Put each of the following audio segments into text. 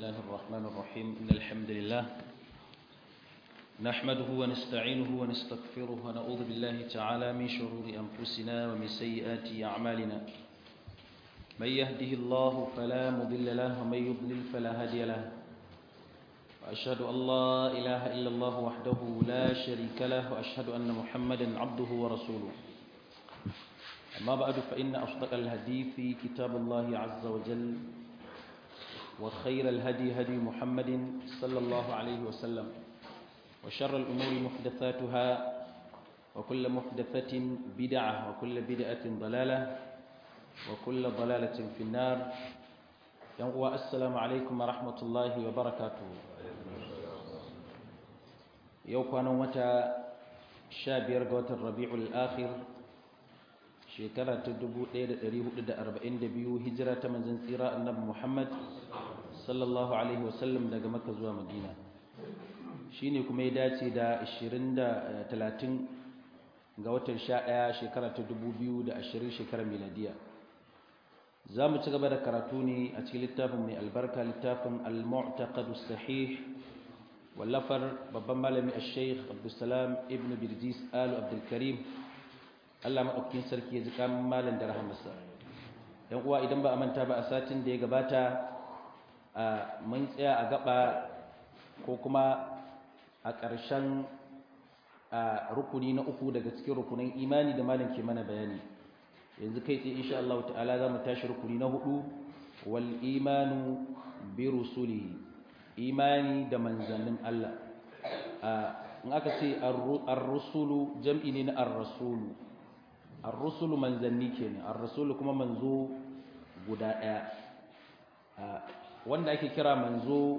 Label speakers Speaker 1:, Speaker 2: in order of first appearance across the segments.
Speaker 1: الله الرحمن الرحيم إن الحمد لله نحمده ونستعينه ونستغفره ونعوذ بالله تعالى من شرور أنفسنا ومن سيئات أعمالنا من يهده الله فلا مضل له ومن يضلل فلا هادي له وأشهد أن لا إله إلا الله وحده لا شريك له وأشهد أن محمدا عبده ورسوله أما بعد فإن أصدق الهدي في كتاب الله عز وجل وخير الهدي هدي محمد صلى الله عليه وسلم وشر الأمور محدثاتها وكل محدثة بدعة وكل بدعة ضلالة وكل ضلالة في النار ينقوى السلام عليكم ورحمة الله وبركاته يوكوانا متى شابير قوة الربيع الآخر shekara ta 1442 hijira ta manzon tsira annabi Muhammad sallallahu alaihi wasallam daga Makka zuwa Madina shine kuma ya dace da 20 da 30 ga watan 11 shekara ta 2020 shekarar miladiya zamu ci gaba da karatu ne a cikin littafin mai albarka littafin al-mu'taqad as-sahih wallafar babban malami al-sheikh Abdulsalam ibn Birjis al-Abdul Karim Allah maɗaukakin sarki ya ji kamun malam da rahamarsa ‘yan uwa idan ba a manta ba a satin da ya gabata a mun tsaya a gaba ko kuma a ƙarshen rukuni na uku daga cikin rukunin imani da malam ke mana bayani yanzu kai tsaye insha Allah ta'ala za mu tashi rukuni na hudu wal imanu bi rusulihi imani da manzannin Allah in aka ce ar-rusulu jam'i ne na ar-rasulu ar-rusulu manzanni kenan ar-rasulu kuma manzo guda daya wanda ake kira manzo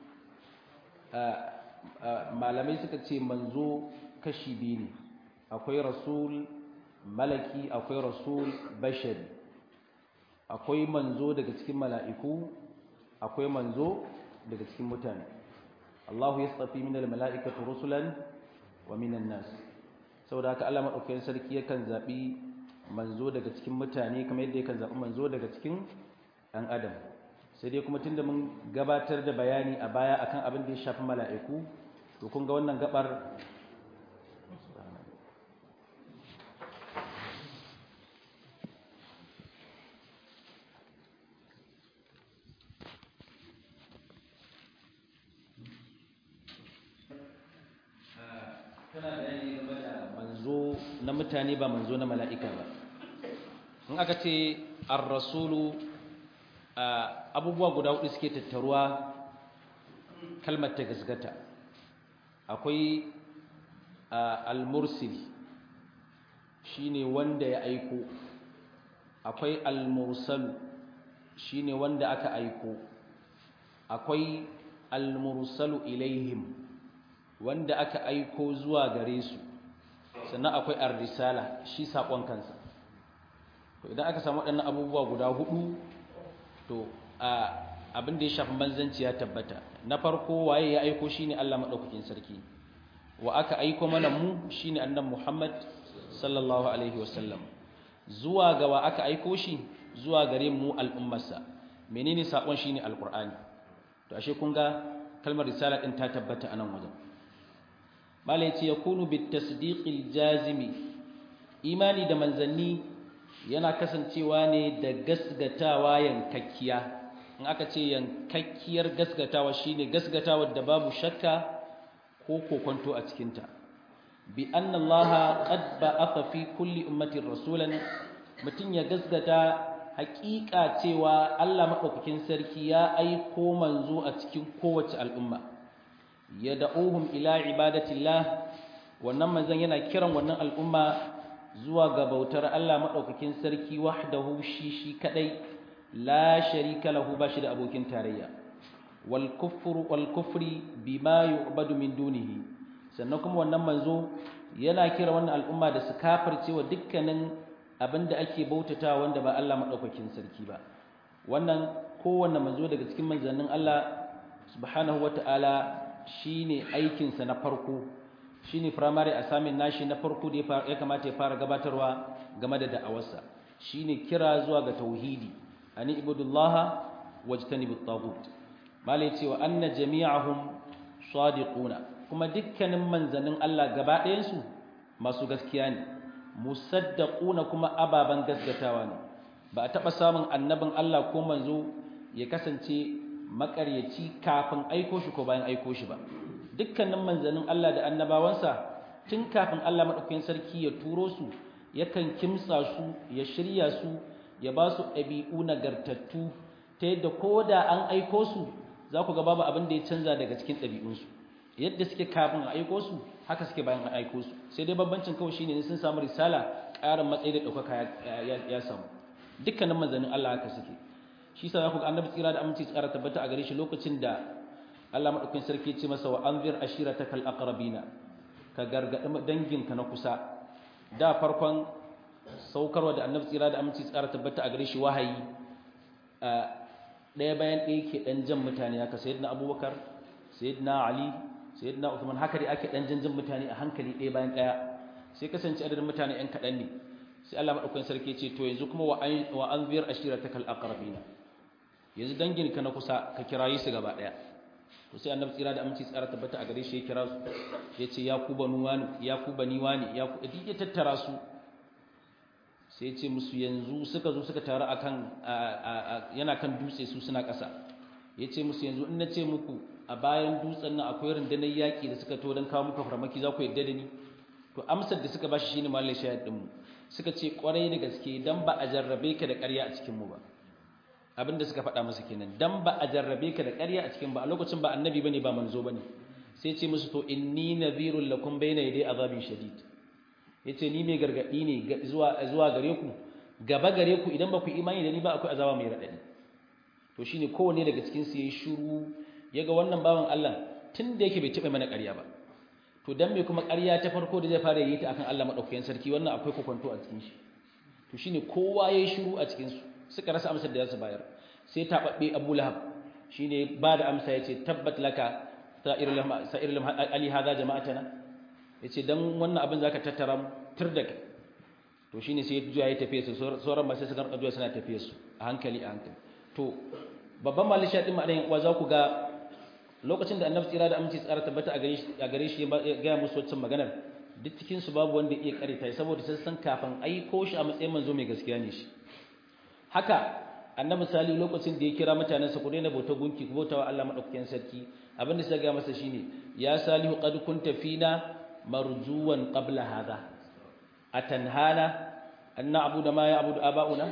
Speaker 1: malamai suka ce manzo kashi biyu ne akwai rasul malaki akwai rasul bashari akwai manzo daga cikin mala'iku akwai manzo daga cikin mutane Allahu yastafi minal mala'ikati rusulan wa minan nas saboda haka Allah madaukakin sarki yakan zabi manzo daga cikin mutane kamar yadda yakan zabi manzo daga cikin ɗan adam sai dai kuma tunda mun gabatar da bayani a baya akan abin da ya shafi mala'iku to kun ga wannan gabar tana bayani game da manzo na mutane ba manzo na mala'ika ba in aka ce ar-rasulu abubuwa guda hudu suke tattaruwa kalmar ta gasgata akwai al-mursil shine wanda ya aiko akwai al-mursal shine wanda aka aiko akwai al-mursalu ilaihim wanda aka aiko zuwa gare su sannan akwai ar-risala shi sakon kansa to idan aka samu waɗannan abubuwa guda hudu to abin da ya shafi manzanci ya tabbata na farko waye ya aiko shine Allah madaukakin sarki wa aka aiko mana mu shine annabi Muhammad sallallahu alaihi wasallam zuwa ga wa aka aiko shi zuwa gare mu al'ummarsa menene sakon shine alqur'ani to ashe kun ga kalmar risala din ta tabbata anan wajen malai ce ya kunu bit tasdiqil jazimi imani da manzanni yana kasancewa ne da gasgatawa yankakkiya in aka ce yankakkiyar gasgatawa shine gasgatawar da babu shakka ko kokonto a cikinta bi anna allaha qad ba'atha fi kulli ummatin rasulan mutun ya gasgata haƙiƙa cewa Allah madaukakin sarki ya aiko manzo a cikin kowace al'umma yad'uhum ila ibadatillah wannan manzon yana kiran wannan al'umma zuwa ga bautar Allah madaukakin sarki wahdahu shi shi kadai la sharika lahu bashi da abokin tarayya wal kufru wal kufri bima yu'badu min dunihi sannan kuma wannan manzo yana kira wannan al'umma da su kafirce wa dukkanin abinda ake bautatawa wanda ba Allah madaukakin sarki ba wannan kowanne manzo daga cikin manzannin Allah subhanahu wataala shine aikinsa na farko shine primary assignment nashi na farko da ya kamata ya fara gabatarwa game da da'awarsa shine kira zuwa ga tauhidi ani ibudullaha wajtanibut tagut malai cewa anna jami'ahum sadiquna kuma dukkanin manzannin Allah gaba ɗayan su masu gaskiya ne musaddaquna kuma ababan gaskatawa ne ba a taɓa samun annabin Allah ko manzo ya kasance makaryaci kafin aiko shi ko bayan aiko shi ba dukkanin manzannin Allah da annabawansa tun kafin Allah maɗaukakin sarki ya turo su yakan kimtsa su ya shirya su ya ba su ɗabi'u nagartattu ta yadda ko da an aiko su za ku ga babu abin da ya canza daga cikin ɗabi'unsu yadda suke kafin a aiko su haka suke bayan a aiko su sai dai bambancin kawai shine sun samu risala ƙarin matsayi da ɗaukaka ya samu dukkanin manzannin Allah haka suke shi sa za ku ga annabi tsira da aminci tsara tabbata a gare shi lokacin da Allah maɗaukakin sarki ce masa wa anzir ashiratakal aqrabina ka gargaɗi danginka na kusa da farkon saukarwa da annabi tsira da aminci tsara tabbata a gare shi wahayi ɗaya bayan ɗaya ke ɗan jan mutane haka sayyidina abubakar sayyidina ali sayyidina uthman haka dai ake ɗan jan mutane a hankali ɗaya bayan ɗaya sai kasance adadin mutane ɗan kaɗan ne sai Allah maɗaukakin sarki ce to yanzu kuma wa anzir ashiratakal aqrabina yanzu danginka na kusa ka kirayi su gaba ɗaya to sai annabi tsira da aminci tsara tabbata a gare shi ya kira su ya ce ya ku banu wani ya ku bani wani ya ku duk ya tattara su sai ya ce musu yanzu suka zo suka taru akan yana kan dutse su suna ƙasa ya ce musu yanzu in na ce muku a bayan dutsen nan akwai rundunar yaƙi da suka to don kawo muka farmaki za ku yadda da ni to amsar da suka bashi shine mallai shayar din mu suka ce kwarai da gaske dan ba a jarrabe ka da ƙarya a cikin mu ba abin da suka faɗa masa kenan dan ba a jarrabe ka da ƙarya a cikin ba a lokacin ba annabi bane ba manzo bane sai ce musu to inni nadhirul lakum bayna yaday azabin shadid yace ni mai gargadi ne zuwa zuwa gare ku gaba gare ku idan ba ku imani da ni ba akwai azaba mai radadi to shine kowanne daga cikin su yayi shiru yaga wannan bawan Allah tun da yake bai taɓa mana ƙarya ba to dan me kuma ƙarya ta farko da zai fara yi ta akan Allah madaukakin sarki wannan akwai kokonto a cikin shi to shine kowa yayi shiru a cikin su suka rasa amsar da za su bayar sai taɓaɓɓe abu lahab shi ne ba da amsa ya ce tabbat laka sa'ir ali haza jama'atana ya ce don wannan abin za ka tattara mu tur da kai to shi ne sai juya ya tafiye su sauran masu su karɓar juya suna tafiye su a hankali a hankali to babban malisha ɗin ma'adayin uwa za ku ga lokacin da annabi tsira da aminci tsara tabbata a gare shi ya gaya musu waccan maganar duk cikinsu babu wanda iya karita saboda sun san kafin aiko shi a matsayin manzo mai gaskiya ne shi haka annabi sali lokacin da ya kira mutanensa ku daina bauta gunki ku bauta wa Allah madaukakin sarki abin da sai ga masa shine ya salihu qad kunta fina marjuwan qabla hadha atanhana an na'budu ma ya'budu aba'una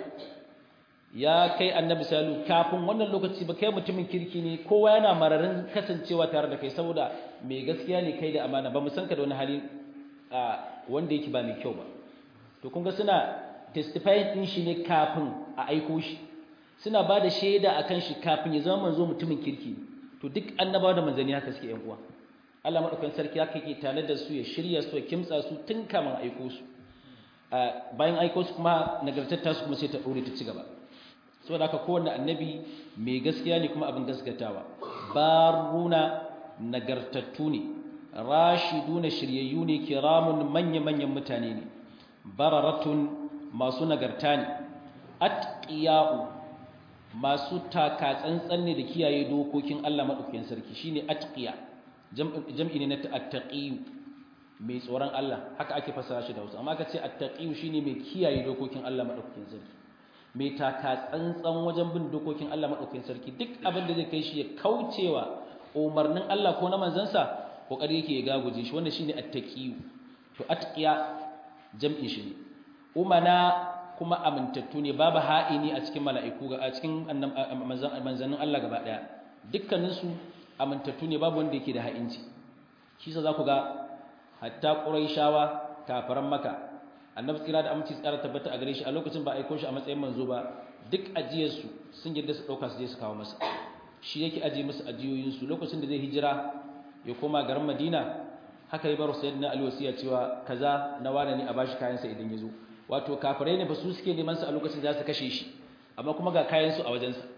Speaker 1: ya kai annabi salu kafin wannan lokaci ba kai mutumin kirki ne kowa yana mararin kasancewa tare da kai saboda mai gaskiya ne kai da amana ba mu san ka da wani hali wanda yake ba mai kyau ba to kun ga suna testifying din shi ne kafin a aiko shi suna ba da shaida akan shi kafin ya zama manzo mutumin kirki to duk annabawa da manzanni haka suke yan uwa Allah madaukakin sarki haka yake tare da su ya shirya su ya kimtsa su tun kamin aiko su bayan aiko su kuma nagartar su kuma sai ta dore ta ci gaba saboda haka kowanne annabi mai gaskiya ne kuma abin gaskatawa baruna nagartattu ne rashiduna shiryayyu ne kiramun manya-manyan mutane ne bararatun masu nagarta ne atqiya'u masu taka tsantsan ne da kiyaye dokokin Allah madaukakin sarki shine atqiya jam'i ne na attaqiyu mai tsoron Allah haka ake fasara shi da Hausa amma kace attaqiyu shine mai kiyaye dokokin Allah madaukakin sarki mai taka tsantsan wajen bin dokokin Allah madaukakin sarki duk abin da zai kai shi ya kaucewa umarnin Allah ko na manzansa kokari yake ya gaguje shi wannan shine attaqiyu to atqiya jam'in shi ne umana kuma amintattu ne babu ha'ini a cikin mala'iku a cikin manzannin Allah gaba daya dukkanin su amintattu ne babu wanda yake da ha'inci shi sa zaku ga hatta quraishawa kafaran maka annabi tsira da aminci tsara tabbata a gare shi a lokacin ba aiko shi a matsayin manzo ba duk ajiyar su sun yadda su dauka su je su kawo masa shi yake aje musu ajiyoyin su lokacin da zai hijira ya koma garin Madina haka ya bar sayyidina Ali wasiya cewa kaza na wane ne a bashi kayan sa idan ya zo wato kafirai ne ba su suke neman su a lokacin da za su kashe shi amma kuma ga kayan su a wajen sa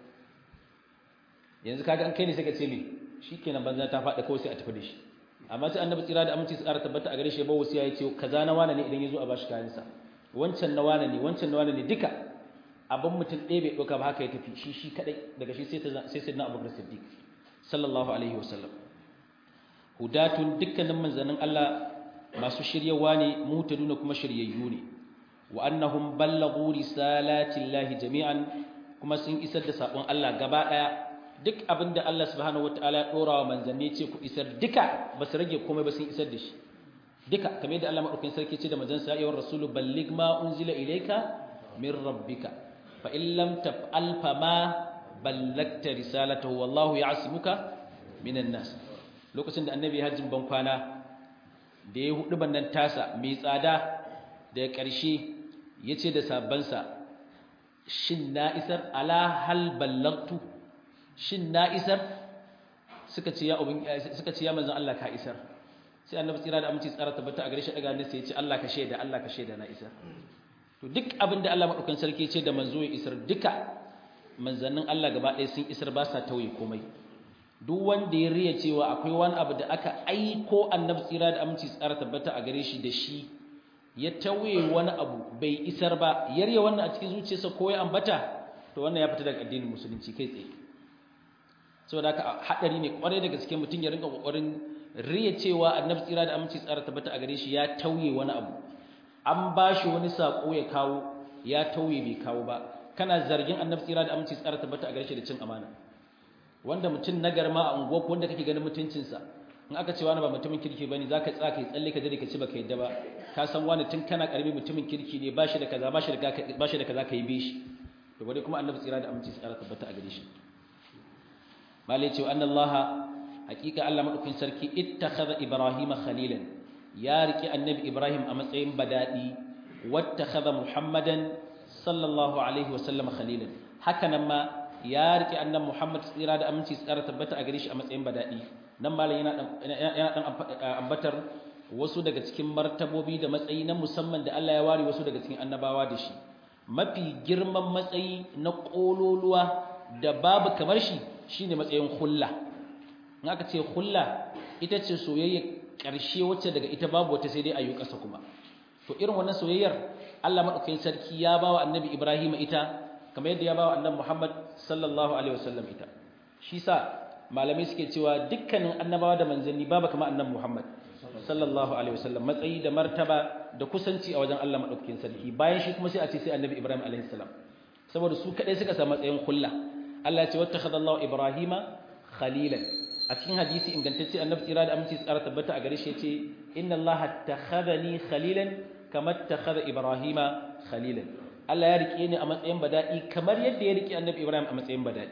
Speaker 1: yanzu kaga an kai ne sai ka ce me shikenan banza ta faɗa kawai sai a tafi da shi amma sai annabi tsira da aminci tsara tabbata a gare shi ya bar wasiya ya ce kaza na wane ne idan ya zo a bashi kayan sa wancan na wane ne wancan na wane ne duka abin mutum ɗaya bai ɗauka ba haka ya tafi shi shi kaɗai daga shi sai sai sai na abubakar siddiq sallallahu alaihi wasallam hudatun dukkanin manzannin Allah masu shiryawa ne mutaduna kuma shiryayyu ne wa annahum ballagu risalatillahi jami'an kuma sun isar da sabon Allah gaba daya duk abinda Allah subhanahu wataala ya dora wa manzanni ce ku isar duka ba su rage komai ba sun isar da shi duka kamar yadda Allah madaukakin sarki ce da manzansa ya ayyuhar rasulu balligh ma unzila ilayka min rabbika fa in lam taf'al fa ma ballagta risalatahu wallahu ya'simuka minan nas lokacin da annabi hajjin ban kwana da ya hudu bannan tasa mai tsada da ya ƙarshe ya ce da sabansa shin na isar ala hal ballagtu shin na isar suka ce ya ubin suka ce ya manzon Allah ka isar sai annabi tsira da aminci tsara tabbata a gare shi daga ne sai ya ce Allah ka shaida Allah ka shaida na isar to duk abin da Allah madaukakin sarki ya ce da manzo ya isar duka manzannin Allah gaba ɗaya sun isar ba sa tauye komai duk wanda ya riya cewa akwai wani abu da aka aiko annabi tsira da aminci tsara tabbata a gare shi da shi ya tauye wani abu bai isar ba yarya wannan a cikin zuciyarsa ko ya ambata to wannan ya fita daga addinin musulunci kai tsaye saboda haka hadari ne kwarai da gaske mutum ya rinka kokarin riya cewa annabi tsira da aminci tsara tabbata a gare shi ya tauye wani abu an bashi wani sako ya kawo ya tauye bai kawo ba kana zargin annabi tsira da aminci tsara tabbata a gare shi da cin amana wanda mutum na garma a unguwa ko wanda kake ganin mutuncinsa in aka ce wani ba mutumin kirki bane zaka tsaka yi tsalle ka dade ka ci baka yadda ba ka san wani tun kana karbi mutumin kirki ne bashi da kaza bashi da bashi da kaza kai bi shi to bare kuma annabi tsira da aminci tsara tabbata a gare shi malai ce anna allaha haqiqa Allah madaukakin sarki ittakhadha ibrahima khalilan ya riki annabi ibrahim a matsayin badadi wattakhadha muhammadan sallallahu alaihi wa sallam khalilan haka nan ma ya rike annan Muhammad tsira da aminci tsara tabbata a gare shi a matsayin badadi nan malam yana dan yana dan ambatar wasu daga cikin martabobi da matsayi na musamman da Allah ya ware wasu daga cikin annabawa da shi mafi girman matsayi na kololuwa da babu kamar shi shine matsayin hulla in aka ce hulla ita ce soyayya ƙarshe wacce daga ita babu wata sai dai ayu ƙasa kuma to irin wannan soyayyar Allah madaukakin sarki ya bawa annabi Ibrahim ita kamar yadda ya bawa annabi Muhammad sallallahu alaihi wasallam ita shi sa malamai suke cewa dukkanin annabawa da manzanni babu kamar annabi Muhammad sallallahu alaihi wasallam matsayi da martaba da kusanci a wajen Allah madaukakin sarki bayan shi kuma sai a ce sai annabi Ibrahim alaihi salam saboda su kadai suka samu matsayin kulla Allah ya ce wattakhadallahu Ibrahima khalilan a cikin hadisi ingantacce annabi tsira da aminci tsara tabbata a gare shi yace inna Allah takhadani khalilan kama takhadha Ibrahima khalilan Allah ya rike ni a matsayin badadi kamar yadda ya rike annabi Ibrahim a matsayin badadi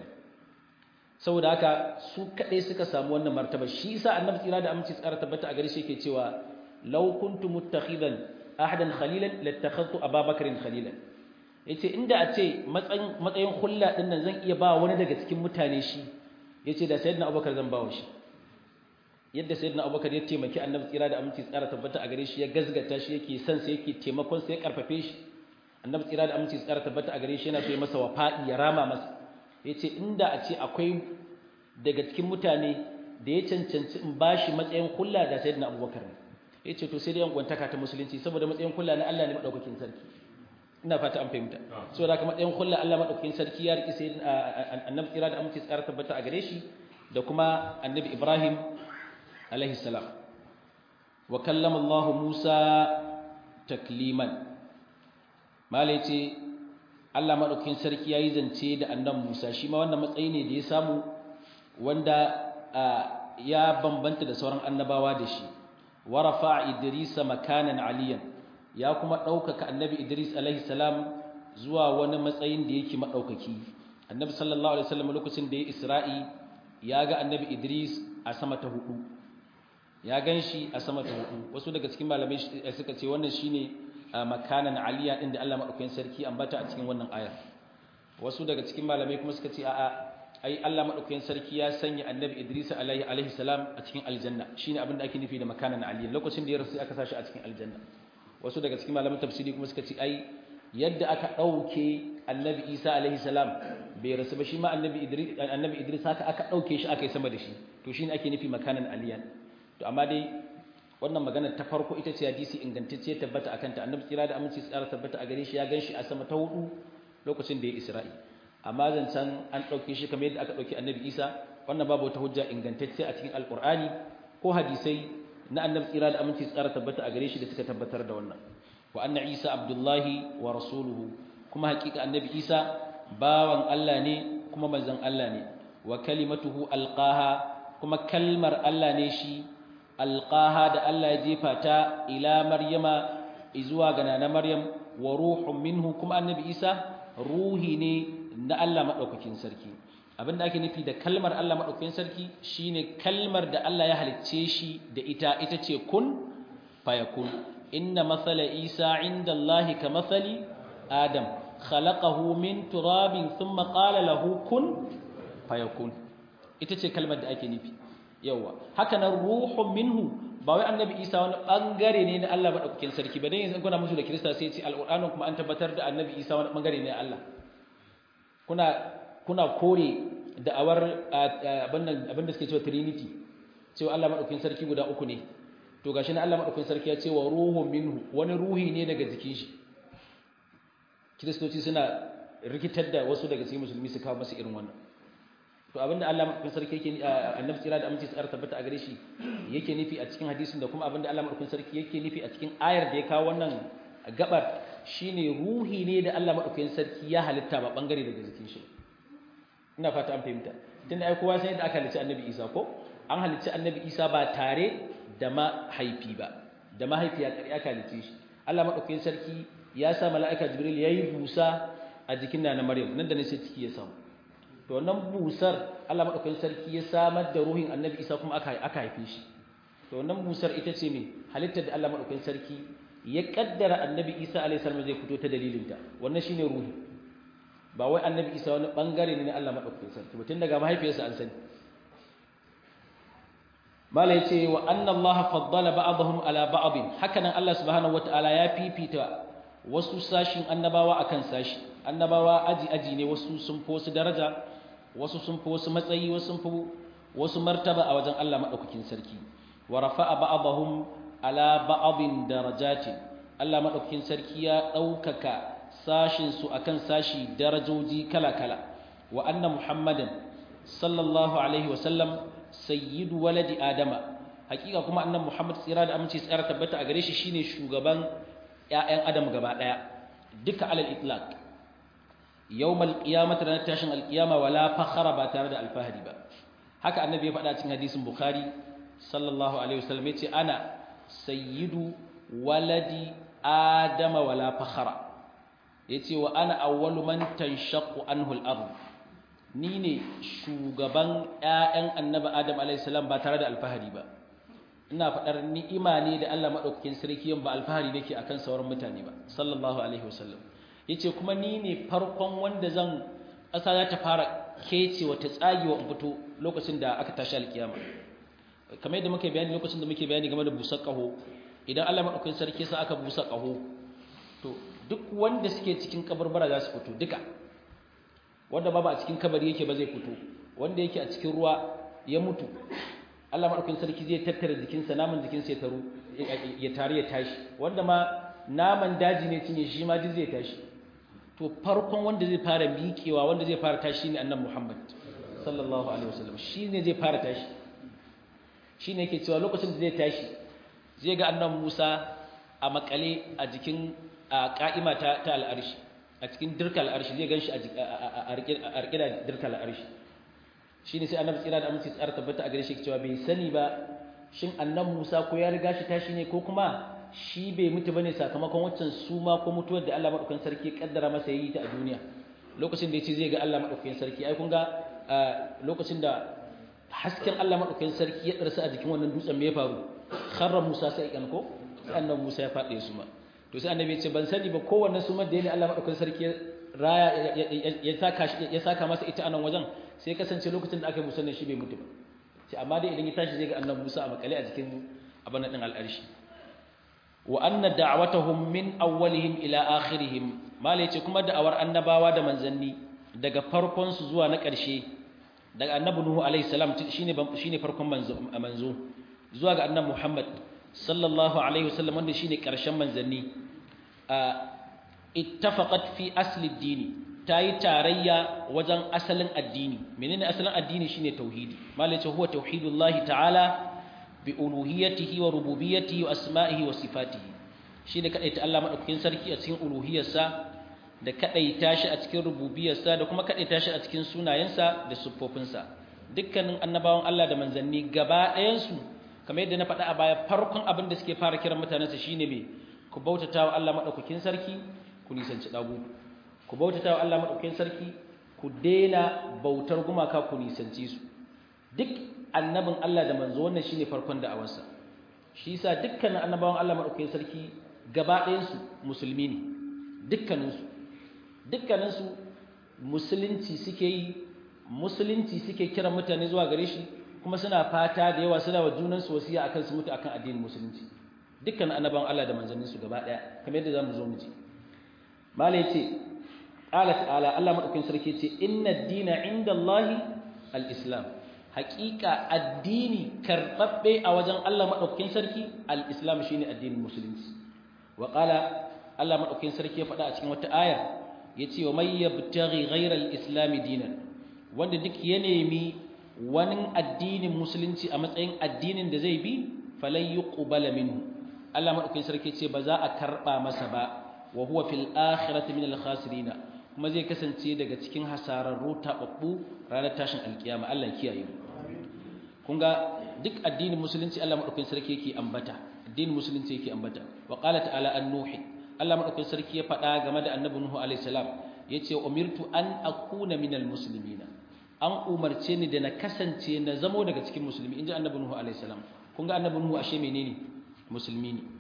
Speaker 1: saboda haka su kadai suka samu wannan martaba shi yasa annabi tsira da aminci tsara tabbata a gare shi yake cewa law kuntu muttakhidan ahadan khalilan lattakhadtu ababakarin khalilan yace inda a ce matsayin matsayin hulla din nan zan iya ba wani daga cikin mutane shi yace da sayyidina abubakar zan bawa shi yadda sayyidina abubakar ya taimaki annabi tsira da aminci tsara tabbata a gare shi ya gazgata shi yake son sa yake taimakon sa ya karfafe shi annabi tsira da aminci tsara tabbata a gare shi yana so ya masa wafa'i ya rama masa yace inda a ce akwai daga cikin mutane da ya cancanci in bashi matsayin kulla da sayyidina abubakar ne yace to sai dai yan gwantaka ta musulunci saboda matsayin kulla na Allah ne madaukakin sarki ina fata an fahimta so da kuma matsayin kulla Allah madaukakin sarki ya riki sai annabi tsira da aminci tsara tabbata a gare shi da kuma annabi Ibrahim alaihi salam wa kallama Allah Musa takliman malai ce Allah madaukakin sarki yayi zance da annabi Musa shi ma wannan matsayi ne da ya samu wanda ya bambanta da sauran annabawa da shi wa rafa'a idrisa makanan aliyan ya kuma ɗaukaka annabi Idris alaihi salam zuwa wani matsayin da yake maɗaukaki annabi sallallahu alaihi wasallam lokacin da ya Isra'i ya ga annabi Idris a sama ta hudu ya ganshi a sama ta hudu wasu daga cikin malamai suka ce wannan shine makanan aliya din da Allah madaukakin sarki ambata a cikin wannan ayar wasu daga cikin malamai kuma suka ce a'a ai Allah madaukakin sarki ya sanya annabi Idris alaihi alaihi salam a cikin aljanna shine abin da ake nufi da makanan aliya lokacin da ya rasu aka sashi a cikin aljanna wasu daga cikin malaman tafsiri kuma suka ce ai yadda aka dauke annabi Isa alaihi salam bai rasu ba shi ma annabi Idris annabi Idris haka aka dauke shi aka yi sama da shi to shine ake nufi makanan aliyan to amma dai wannan magana ta farko ita ce hadisi ingantacce tabbata akan ta annabi tsira da aminci tsara tabbata a gare shi ya ganshi a sama ta hudu lokacin da ya Isra'i amma zancen an ɗauke shi kamar yadda aka ɗauki annabi isa wannan babu wata hujja ingantacce a cikin alƙur'ani ko hadisai na annabi tsira da aminci tsara tabbata a gare shi da suka tabbatar da wannan wa anna isa abdullahi wa rasuluhu kuma hakika annabi isa bawan Allah ne kuma manzon Allah ne wa kalimatuhu alqaha kuma kalmar Allah ne shi alqaha da Allah ya jefa ta ila maryama izuwa ga nana maryam wa ruhun minhu kuma annabi isa ruhi ne na Allah madaukakin sarki abinda ake nufi da kalmar Allah madaukakin sarki shine kalmar da Allah ya halicce shi da ita ita ce kun fayakun inna mathala isa inda Allah ka mathali adam khalaqahu min turabin thumma qala lahu kun fayakun ita ce kalmar da ake nufi yawa haka nan ruhun minhu ba wai annabi isa wani bangare ne na Allah madaukakin sarki ba dan yanzu kuna musu da kirista sai ce alqur'anin kuma an tabbatar da annabi isa wani bangare ne na Allah kuna kuna kore da'awar abin da suke cewa trinity cewa Allah madaukakin sarki guda uku ne to gashi na Allah madaukakin sarki ya ce wa ruhun minhu wani ruhi ne daga jikin shi kiristoci suna rikitar da wasu daga cikin musulmi su kawo masu irin wannan to abinda Allah madaukakin sarki yake annabi tsira da aminci tsara tabbata a gare shi yake nufi a cikin hadisin da kuma abinda Allah madaukakin sarki yake nufi a cikin ayar da ya kawo wannan gabar shine ruhi ne da Allah madaukakin sarki ya halitta ba bangare daga jikin shi ina fata an fahimta tunda ai kowa sai da aka halicci annabi Isa ko an halicci annabi Isa ba tare da mahaifi ba da mahaifiya kare aka halicce shi Allah madaukakin sarki ya sa mala'ika Jibril yayi busa a jikin nana Maryam nan da ne sai ciki ya samu to wannan busar Allah madaukakin sarki ya samar da ruhin annabi Isa kuma aka aka haife shi to wannan busar ita ce me halittar da Allah madaukakin sarki ya kaddara annabi Isa alaihi salam zai fito ta dalilinta wannan shine ruhi ba wai annabi isa wani bangare ne na Allah madaukakin sarki mutum daga mahaifiyarsa an sani mala yace wa anna Allah faddala ba'dahum ala ba'd hakanan Allah subhanahu wataala ya fifita wasu sashin annabawa akan sashi annabawa aji aji ne wasu sun fi wasu daraja wasu sun fi wasu matsayi wasu sun fi wasu martaba a wajen Allah madaukakin sarki wa rafa'a ba'dahum ala ba'din darajatin Allah madaukakin sarki ya daukaka sashinsu a kan sashi darajoji kala-kala wa anna muhammadan sallallahu alaihi wasallam sayyidu waladi adama hakika kuma annan muhammad tsira da aminci tsara tabbata a gare shi shine shugaban ƴaƴan adam gaba daya duka alal itlaq yawmal qiyamati ranar tashin alqiyama wala fakhara ba tare da alfahari ba haka annabi ya faɗa cikin hadisin bukhari sallallahu alaihi wasallam yace ana sayyidu waladi adama wala fakhara yace wa ana awwalu man tanshaqqu anhu al-ard ni ne shugaban ƴaƴan annabi adam alayhi salam ba tare da alfahari ba ina faɗar ni'ima ne da Allah madaukakin sarki yan ba alfahari nake akan sauran mutane ba sallallahu alaihi wasallam yace kuma ni ne farkon wanda zan ƙasa za ta fara kece wata tsagewa in fito lokacin da aka tashi alkiyama kamar yadda muke bayani lokacin da muke bayani game da busar ƙaho idan Allah madaukakin sarki sa aka busa ƙaho to duk wanda suke cikin kabarbara za su fito duka wanda babu a cikin kabari yake ba zai fito wanda yake a cikin ruwa ya mutu Allah madaukakin sarki zai tattara jikinsa naman jikinsa ya taru ya tare ya tashi wanda ma naman daji ne cinye shi ma duk zai tashi to farkon wanda zai fara miƙewa wanda zai fara tashi ne annabi Muhammad sallallahu alaihi wasallam shi ne zai fara tashi shi ne yake cewa lokacin da zai tashi zai ga annabi Musa a makale a jikin ka'ima ta ta al'arshi a cikin dirkal arshi zai ganshi a rike da dirkal arshi shine sai annabi tsira da aminci tsara tabbata a gare shi cewa bai sani ba shin annabi Musa ko ya riga shi tashi ne ko kuma shi bai mutu bane sakamakon waccan suma ko mutuwar da Allah madaukakin sarki ya kaddara masa yayi ta a duniya lokacin da yace zai ga Allah madaukakin sarki ai kun ga lokacin da hasken Allah madaukakin sarki ya darsa a jikin wannan dutsen me ya faru kharra Musa sai kan ko sai annabi Musa ya fade su ma to sai annabi ya ce ban sani ba kowanne sumar da yana Allah madaukakin sarki raya ya saka ya saka masa ita anan wajen sai kasance lokacin da aka yi musannin shi bai mutu ba sai amma dai idan ya tashi zai ga annabi Musa a makale a jikin abin din al'arshi wa anna da'watahum min awwalihim ila akhirihim malai ce kuma da'awar annabawa da manzanni daga farkon su zuwa na ƙarshe daga annabi nuhu alaihi salam shine shine farkon manzo manzo zuwa ga annabi muhammad sallallahu alaihi wasallam wanda shine ƙarshen manzanni ittafaqat fi asli ad-dini ta yi tarayya wajen asalin addini menene asalin addini shine tauhidi malai ce huwa tauhidullahi ta'ala bi uluhiyatihi wa rububiyyatihi wa asma'ihi wa sifatihi shine kadaita Allah madaukakin sarki a cikin uluhiyarsa da kadaita shi a cikin rububiyarsa da kuma kadaita shi a cikin sunayensa da siffofinsa dukkanin annabawan Allah da manzanni gaba ɗayan su kamar yadda na faɗa a baya farkon abin da suke fara kiran mutanensa shine me ku bautatawa Allah madaukakin sarki ku nisanci dagu ku bautatawa Allah madaukakin sarki ku daina bautar gumaka ku nisanci su duk annabin Allah da manzo wannan shine farkon da'awarsa shi yasa dukkanin annabawan Allah madaukakin sarki gaba ɗayan su musulmi ne dukkanin su dukkanin su musulunci suke yi musulunci suke kiran mutane zuwa gare shi kuma suna fata da yawa suna wa junansu wasiya akan su mutu akan addinin musulunci dukkan annabawan Allah da manzannin su gaba daya kamar yadda zamu zo mu ji mala yace qala ta'ala Allah madaukakin sarki yace inna ad-dina 'inda Allah al-islam haqiqa addini karbabbe a wajen Allah madaukakin sarki al-islam shine addinin musulunci wa qala Allah madaukakin sarki ya faɗa a cikin wata ayar yace wa may yabtaghi ghayra al-islam dinan wanda duk ya nemi wani addinin musulunci a matsayin addinin da zai bi falai yuqbala minhu Allah madaukakin sarki ce ba za a karba masa ba wa huwa fil akhirati minal khasirin kuma zai kasance daga cikin hasararru tababbu ranar tashin alkiyama Allah ya kiyaye mu kun ga duk addinin musulunci Allah madaukakin sarki yake ambata addinin musulunci yake ambata wa qala ta'ala an-nuhi Allah madaukakin sarki ya faɗa game da annabi nuhu alaihi salam yace umirtu an akuna minal muslimina an umarce ni da na kasance na zamo daga cikin musulmi inji annabi nuhu alaihi salam kun ga annabi nuhu ashe menene musulmi ne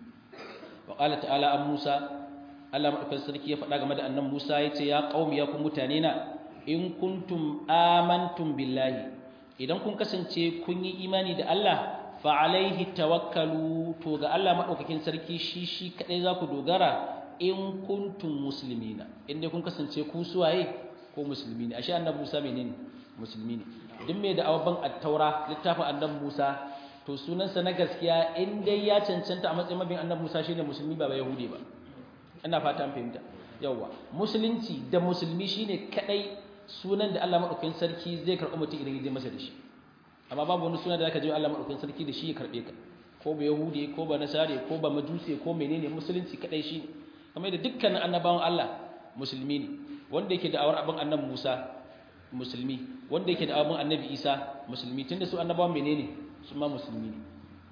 Speaker 1: wa qala ta'ala an musa Allah madaukakin sarki ya faɗa game da annabi musa yace ya qaumi ya ku mutane na in kuntum amantum billahi idan kun kasance kun yi imani da Allah fa alaihi tawakkalu to ga Allah madaukakin sarki shi shi kadai za ku dogara in kuntum muslimina inda kun kasance ku suwaye ko musulmi ne ashe annabi Musa menene musulmi ne duk mai da awaban at-taura littafin annabi Musa to sunansa na gaskiya in dai ya cancanta a matsayin mabin annabi Musa shine musulmi ba ba yahudi ba ina fata an fahimta yawa musulunci da musulmi shine kadai sunan da Allah madaukakin sarki zai karɓi mutum idan ya je masa da shi amma babu wani suna da zaka je Allah madaukakin sarki da shi ya karbe ka ko ba yahudi ko ba nasare ko ba majusi ko menene musulunci kadai shi kamar da dukkanin annabawan Allah musulmi ne wanda yake da awar abin annabi Musa musulmi wanda yake da abin annabi Isa musulmi tunda su annabawan menene su ma musulmi ne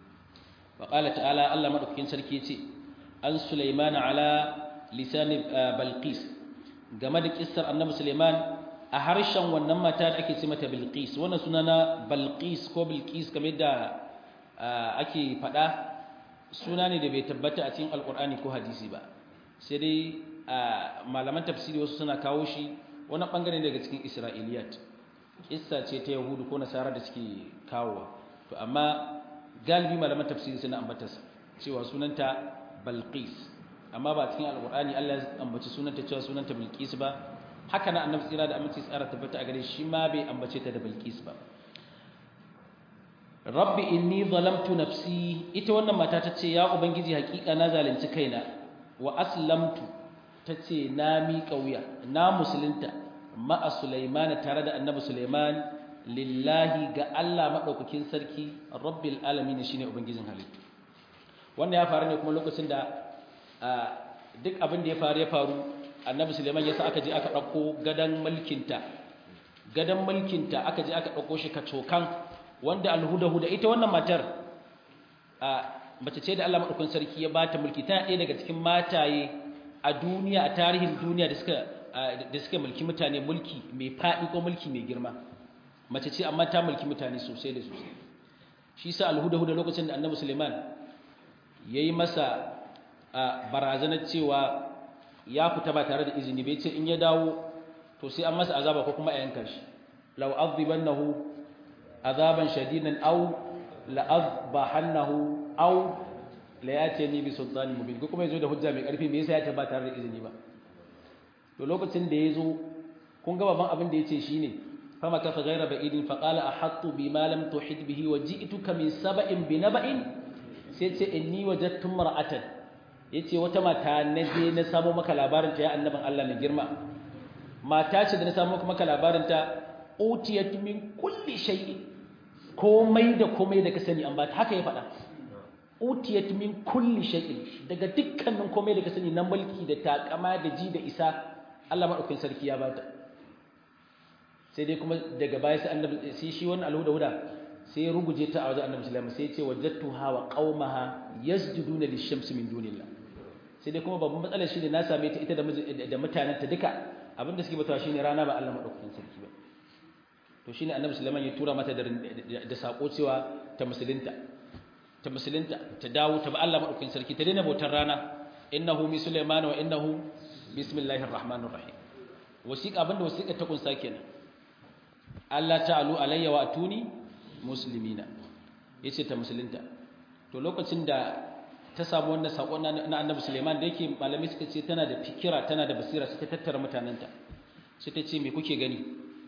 Speaker 1: wa qala ta'ala Allah madaukakin sarki yace an Sulaiman ala lisan Balqis game da kissar annabi Sulaiman a harshen wannan mata da ake ce mata Bilqis wannan suna na Balqis ko Bilqis kamar da ake faɗa suna ne da bai tabbata a cikin Alƙur'ani ko hadisi ba sai dai malaman tafsiri wasu suna kawo shi wani bangare daga cikin Isra'iliyat kissa ce ta Yahudu ko Nasara da suke kawowa to amma galibi malaman tafsiri suna ambatarsa cewa sunanta Balqis amma ba cikin Alƙur'ani Allah ya ambaci sunanta cewa sunanta Bilqis ba haka na annabi tsira da aminci tsara tabbata a gare shi ma bai ambace ta da Bilqis ba Rabbi inni zalamtu nafsi ita wannan mata ta ce ya ubangiji hakika na zalunci kaina wa aslamtu ta ce na miƙa wuya na musulunta ma'a Sulaiman tare da annabi Sulaiman lillahi ga Allah madaukakin sarki rabbil alamin shine ubangijin halittu wannan ya faru ne kuma lokacin da duk abin da ya faru ya faru annabi suleiman ya sa aka je aka ɗauko gadon mulkinta gadon mulkinta aka je aka ɗauko shi kacokan wanda alhuda-huda ita wannan matar mace ce da Allah maɗaukun sarki ya ba ta mulki tana ɗaya daga cikin mataye a duniya a tarihin duniya da suka da suka mulki mutane mulki mai faɗi ko mulki mai girma mace ce amma ta mulki mutane sosai da sosai shi sa alhuda-huda lokacin da annabi suleiman ya yi masa barazanar cewa ya fita ba tare da izini bai ce in ya dawo to sai an masa azaba ko kuma a yanka shi law azibannahu azaban shadidan aw la azbahannahu aw la yatini bi sultanin mubin ko kuma yazo da hujja mai karfi me yasa ya ce ba tare da izini ba to lokacin da yazo kun ga babban abin da yace shine fama kafa ghayra ba'idin fa qala ahattu bima lam tuhid bihi wa ji'tuka min saba'in bi naba'in sai ce inni wajadtu mar'atan yace wata mata na je na samu maka labarin ta ya annabin Allah mai girma mata ce da na samu maka labarin ta utiyat min kulli shay'in komai da komai da ka sani an ba ta haka ya faɗa utiyat min kulli shay'in daga dukkanin komai da ka sani na mulki da takama da ji da isa Allah madaukakin sarki ya bata sai dai kuma daga baya sai annabi sai shi wannan alhuda huda sai ya ruguje ta a wajen annabi sallallahu alaihi wasallam sai ya ce wajadtuha wa qaumaha yasjuduna lish-shamsi min dunillah sai dai kuma babban matsalar shi ne na same ta ita da mutanen ta duka abinda suke batawa shine rana ba Allah madaukakin sarki ba to shine annabi sallallahu ya tura mata da sako cewa ta musulunta ta musulunta ta dawo ta ba Allah madaukakin sarki ta daina bautar rana innahu mi sulaiman wa innahu bismillahir rahmanir rahim wasiqa abinda wasiqa ta kunsa kenan Allah ta'alu alayya wa atuni muslimina yace ta musulunta to lokacin da ta samu wannan sakon na annabi Sulaiman da yake malami suka ce tana da fikira tana da basira suka tattara mutananta sai ta ce me kuke gani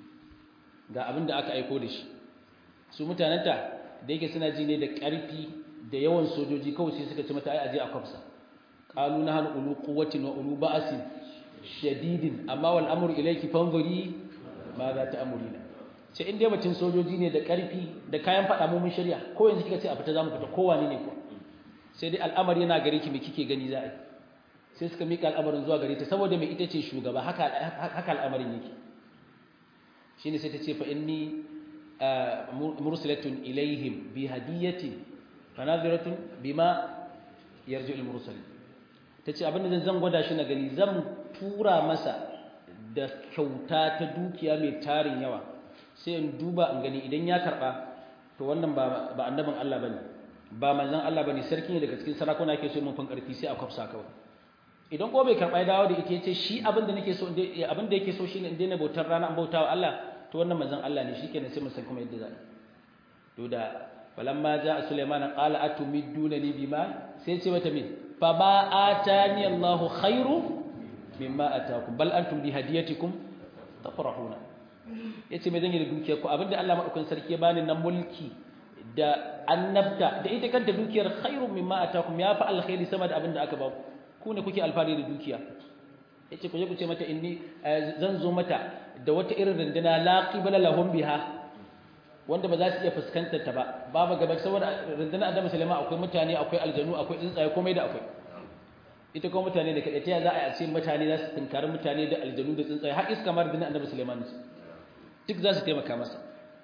Speaker 1: ga abin da aka aiko da shi su mutananta da yake suna ji ne da ƙarfi da yawan sojoji kawai sai suka ce mata ai aje a kwafsa qalu nahnu ulu quwwatin wa ulu ba'sin shadidin amma wal amru ilayki fanzuri ma za ta amurina ce in dai mutum sojoji ne da ƙarfi da kayan faɗa mu mun shirya ko yanzu kika ce a fita zamu fita kowa ne ne ko sai dai al'amari yana gare ki me kike gani za a yi sai suka mika al'amarin zuwa gare ta saboda mai ita ce shugaba haka haka al'amarin yake shine sai ta ce fa inni mursalatun ilaihim bi hadiyatin fanadhiratun bima yarju al mursal tace abinda zan zan gwada shi na gani zan tura masa da kyauta ta dukiya mai tarin yawa sai in duba in gani idan ya karba to wannan ba ba annabin Allah bane ba manzon Allah bane sarki ne daga cikin sarakuna yake so mun fan karfi sai a kwafsa kawai idan ko bai karba ya dawo da ita yace shi abin da nake so abin da yake so shine in daina bautar rana an bautawa Allah to wannan manzon Allah ne shikenan sai mun san kuma yadda za a to da falamma jaa sulaiman qala atumidunani bima sai ce mata me fa ba atani Allahu khairu mimma atakum bal antum bi hadiyatikum tafrahuna yace me zan yi da dukiyar ku abinda Allah madaukakin sarki ya bani na mulki da annabta da ita kanta dukiyar khairu mimma atakum ya fa alkhairi sama da abinda aka ba ku ne kuke alfari da dukiya yace ku je ku ce mata inni zan zo mata da wata irin runduna la qibala lahum biha wanda ba za su iya fuskantar ta ba babu gaba saboda rundunar Adam Sulaiman akwai mutane akwai aljanu akwai tsuntsaye komai da akwai ita kuma mutane da kaɗai ta za a yi a ce mutane za su tunkari mutane da aljanu da tsuntsaye har iska mar rundunar Annabi Sulaiman duk za su taimaka masa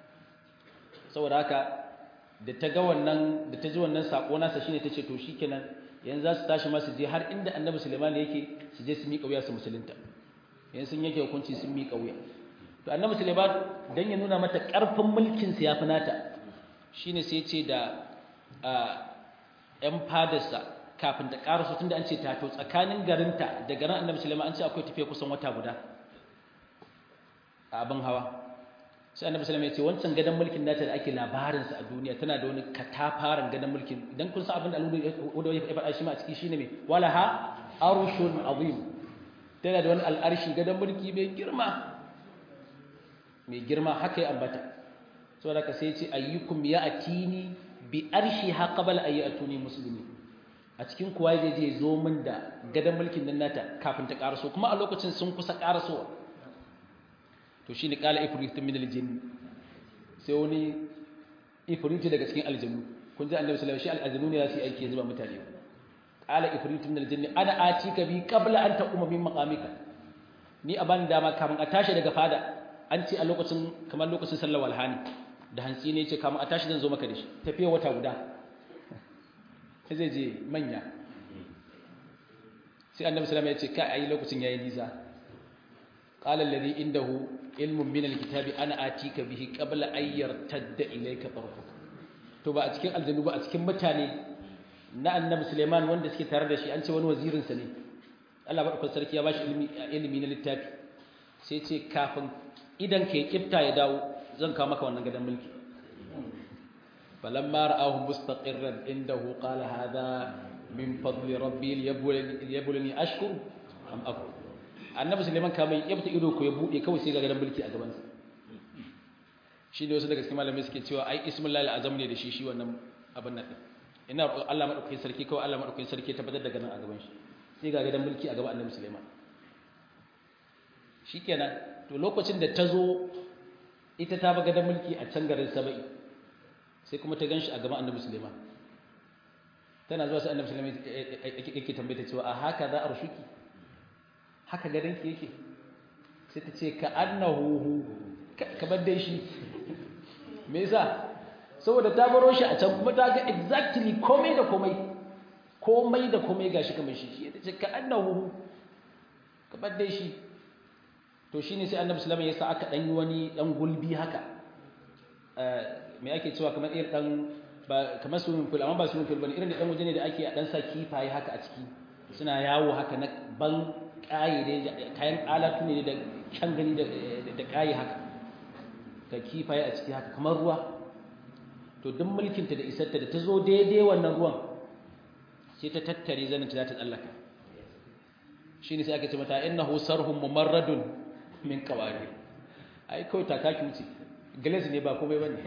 Speaker 1: saboda haka da ta ga wannan da ta ji wannan sako nasa shine tace to shikenan yanzu za su tashi ma su je har inda Annabi Sulaiman yake su je su miƙa wuya su musulunta yanzu sun yake hukunci sun miƙa wuya to Annabi Sulaiman dan ya nuna mata ƙarfin mulkin sa yafi nata shine sai ya ce da ƴan fadarsa kafin ta ƙaraso tunda an ce ta to tsakanin garinta da garin Annabi Sulaiman an ce akwai tafiya kusan wata guda a abin hawa sai annabi sallallahu alaihi wasallam ya ce wancan gadan mulkin nata da ake labarin sa a duniya tana da wani katafaren gadan mulkin idan kun san abin da Allah ya faɗa shi ma a ciki shine me walaha arshun azim tana da wani al'arshi gadan mulki mai girma mai girma haka ya ambata saboda ka sai ya ce ayyukum ya'tini bi arshiha qabla an ya'tuni muslimin a cikin kuwa zai je zo min da gadan mulkin nan nata kafin ta karaso kuma a lokacin sun kusa karasowa to shine qala ifritun min aljinn sai wani ifritu daga cikin aljannu kun ji annabi sallallahu alaihi wasallam shi aljannu ne za su yi aiki zuba mutane qala ifritun min aljinn ana atika bi qabla an taquma min maqamika ni a bani dama kafin a tashi daga fada an ce a lokacin kamar lokacin sallar walhani da hantsi ne ce kafin a tashi zan zo maka da shi tafiya wata guda sai zai je manya sai annabi sallallahu alaihi wasallam ya ce kai ayi lokacin yayi nisa qala alladhi indahu ilmun min alkitabi ana atika bihi qabla an yartadda ilayka tarfuka to ba a cikin aljannu ba a cikin mutane na annabi Suleiman wanda suke tare da shi an ce wani wazirin sa ne Allah barkatun sarki ya bashi ilimi ilimi na littafi sai ce kafin idan ka kifta ya dawo zan kawo maka wannan gadan mulki falamma ra'ahu mustaqirran indahu qala hadha min fadli rabbi liyabulani ashkur am akfur annabi suleiman kamar ya fita ido ko ya bude kawai sai ga gadan mulki a gabansa shi ne wasu daga cikin malamai suke cewa ai ismullahi azam ne da shi shi wannan abin nan ina Allah madaukakin sarki kawai Allah madaukakin sarki tabbatar da ganin a gaban shi sai ga gadan mulki a gaban annabi suleiman shikenan to lokacin da ta zo ita ta baga da mulki a can garin saba'i sai kuma ta ganshi a gaban annabi sulaiman tana zuwa sai annabi sulaiman yake tambaye ta cewa a haka za a rushuki haka garin ki yake sai ta ce ka annahu kamar dai shi me yasa saboda ta baro shi a can kuma ta ga exactly komai da komai komai da komai gashi kamar shi shi ta ce ka annahu kamar dai shi to shine sai annabi sallallahu alaihi wasallam ya sa aka dan yi wani dan gulbi haka me ake cewa kamar irin dan ba kamar swimming pool amma ba swimming pool bane irin dan waje ne da ake a dan sa kifaye haka a ciki suna yawo haka na ban kaye da kayan alatu ne da kyan gani da da kaye haka ka kifaye a ciki haka kamar ruwa to duk mulkinta da isarta da ta zo daidai wannan ruwan sai ta tattare zaninta za ta tsallaka shi ne sai aka ce mata innahu sarhun mumarradun min qawari ai kawai takaki wuce glass ne ba komai bane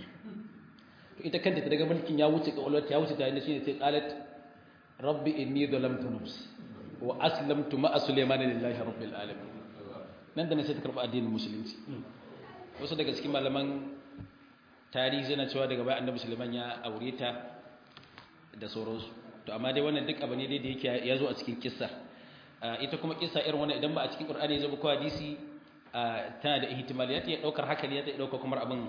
Speaker 1: to ita kanta ta daga mulkin ya wuce kawalwar ya wuce ta inda shine sai qalat rabbi inni zalamtu nafsi wa aslamtu ma'a sulaiman lillahi rabbil alamin nan da ne sai ta karba addinin musulunci wasu daga cikin malaman tarihi zana cewa daga bayan annabi sulaiman ya aure ta da sauransu to amma dai wannan duk abu ne dai da yake ya zo a cikin kissa ita kuma kissa irin wannan idan ba a cikin qur'ani ya zo ko hadisi tana da ihtimaliyat ya daukar haka ne ya dauka kuma abin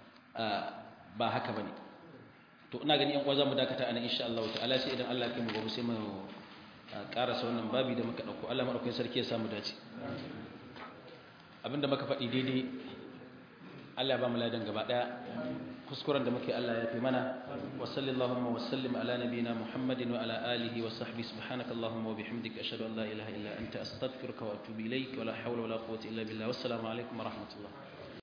Speaker 1: ba haka bane to ina gani yan uwa zamu dakata anan insha Allah ta'ala sai idan Allah ya kai mu gobe sai mu karasa wannan babi da muka dauko Allah madaukakin sarki ya samu dace abinda muka faɗi daidai Allah ba mu ladan gaba daya kuskuren da muke Allah ya fi mana wa sallallahu wa sallim ala nabiyyina Muhammadin wa ala alihi wa sahbihi subhanaka allahumma wa bihamdika ashhadu an la ilaha illa anta astaghfiruka wa atubu ilayk wa la hawla wa la quwwata illa billah wassalamu alaikum wa rahmatullah